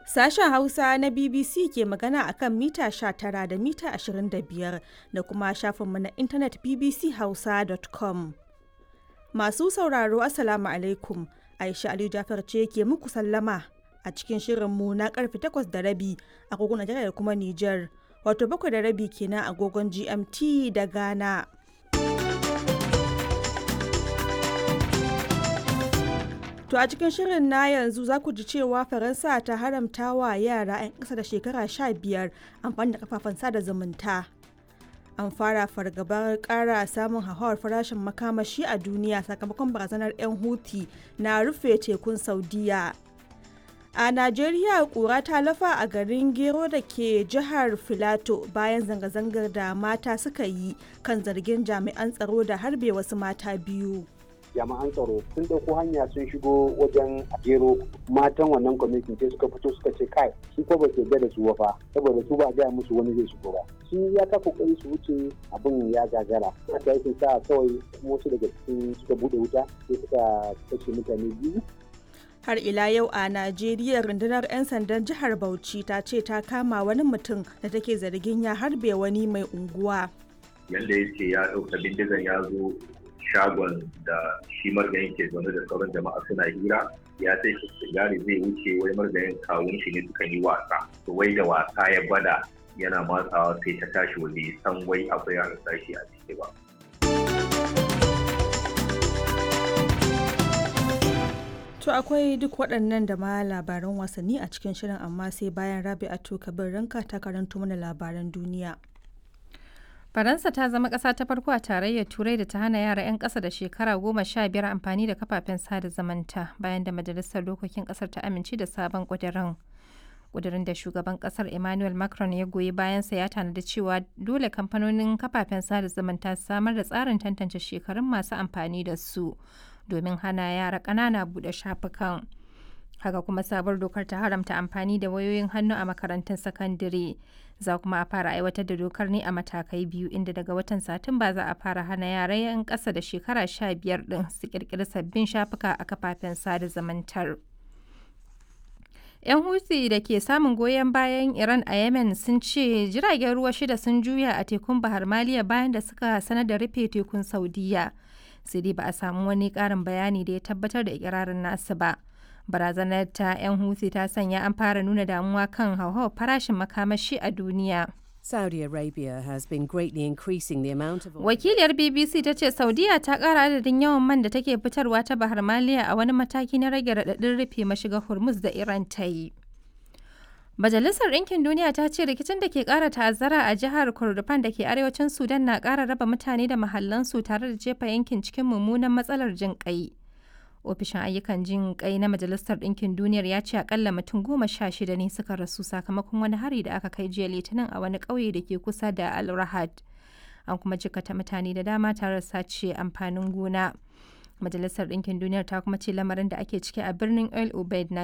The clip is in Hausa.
Sashen Hausa na BBC ke magana a kan mita 19 da mita 25 da kuma shafinmu na intanet bbchausa.com. Masu sauraro Assalamu alaikum. Aisha Aliyu Jafar ce ke muku sallama a cikin shirinmu na karfe 8 da rabi agogon Najeriya da kuma Nijar. Wato bakwai da rabi kenan agogon GMT da Ghana. To a cikin shirin na yanzu za ku ji cewa Faransa ta haramta wa yara 'yan ƙasa da shekara 15 amfani da kafafen sada zumunta. An fara fargabar ƙara samun hauhawar farashin makamashi a duniya sakamakon barazanar 'yan Houthi na rufe tekun Saudiya. A Najeriya ƙura ta lafa a garin Gero da ke jihar Filato bayan zanga-zangar da mata suka yi kan zargin jami'an tsaro da harbe wasu mata biyu. jami'an tsaro sun ɗauko hanya sun shigo wajen gero matan wannan kwamitin sai suka fito suka ce kai su ko ba ke da su wafa saboda su ba gaya musu wani zai shigo ba sun ya ta kokari su wuce abin ya gagara haka yake sa kawai wasu daga cikin suka bude wuta sai suka kashe mutane biyu har ila yau a najeriya rundunar 'yan sandan jihar bauchi ta ce ta kama wani mutum da take zargin ya harbe wani mai unguwa yadda ya ce ya ɗauka bindigan ya zo shagon da shi margayin ke zaune da sauran jama'a suna hira ya sai shi sigari zai wuce wai margayin kawun shi ne suka yi wasa to wai da wasa ya bada yana matsawa sai ta tashi waje san wai akwai yaran sashi a ciki ba To akwai duk waɗannan da ma labaran wasanni a cikin shirin amma sai bayan Rabi'atu Kabir Ranka ta karanto mana labaran duniya. Faransa ta zama ƙasa ta farko a tarayyar Turai da ta hana yara 'yan ƙasa da shekara goma sha biyar amfani da kafafen sada zamanta bayan da Majalisar Dokokin ƙasar ta amince da sabon ƙudurin. Ƙudurin da shugaban ƙasar Emmanuel Macron ya goyi bayansa ya tanadi cewa dole kamfanonin kafafen sada zamanta su samar da tsarin tantance shekarun masu amfani da su domin hana yara ƙanana buɗe shafukan. haka kuma sabuwar dokar ta haramta amfani da wayoyin hannu a makarantun sakandare za kuma a fara aiwatar da dokar ne a matakai biyu inda daga watan satumba za a fara hana yara 'yan ƙasa da shekara sha biyar ɗin su ƙirƙiri sabbin shafuka a kafafen sada zamantar. 'yan huthi da ke samun goyon bayan iran a yemen sun ce jiragen ruwa shida sun juya a tekun bahar maliya bayan da suka sanar da rufe tekun saudiya sai dai ba a samu wani ƙarin bayani da ya tabbatar da ikirarin nasu ba. barazanar ta 'yan huthi ta sanya an fara nuna damuwa kan hauhawar farashin makamashi a duniya. Saudi Arabia has been greatly increasing the amount of Wakiliyar BBC ta ce Saudiya ta ƙara adadin yawan man da take fitarwa ta Bahar Maliya a wani mataki na rage raɗaɗin rufe mashiga Hormuz da Iran ta yi. Majalisar Ɗinkin Duniya ta ce rikicin da ke ƙara ta'azzara a jihar Kordofan da ke arewacin Sudan na ƙara raba mutane da mahallansu tare da jefa yankin cikin mummunan matsalar jin ƙai. ofishin ayyukan jin kai na majalisar ɗinkin duniyar ya ce akalla mutum goma sha shida ne suka rasu sakamakon wani hari da aka kai jiya litinin a wani ƙauye da ke kusa da al rahad an kuma jikata mutane da dama tare da sace amfanin gona majalisar ɗinkin duniyar ta kuma ce lamarin da ake ciki a birnin el ubaid na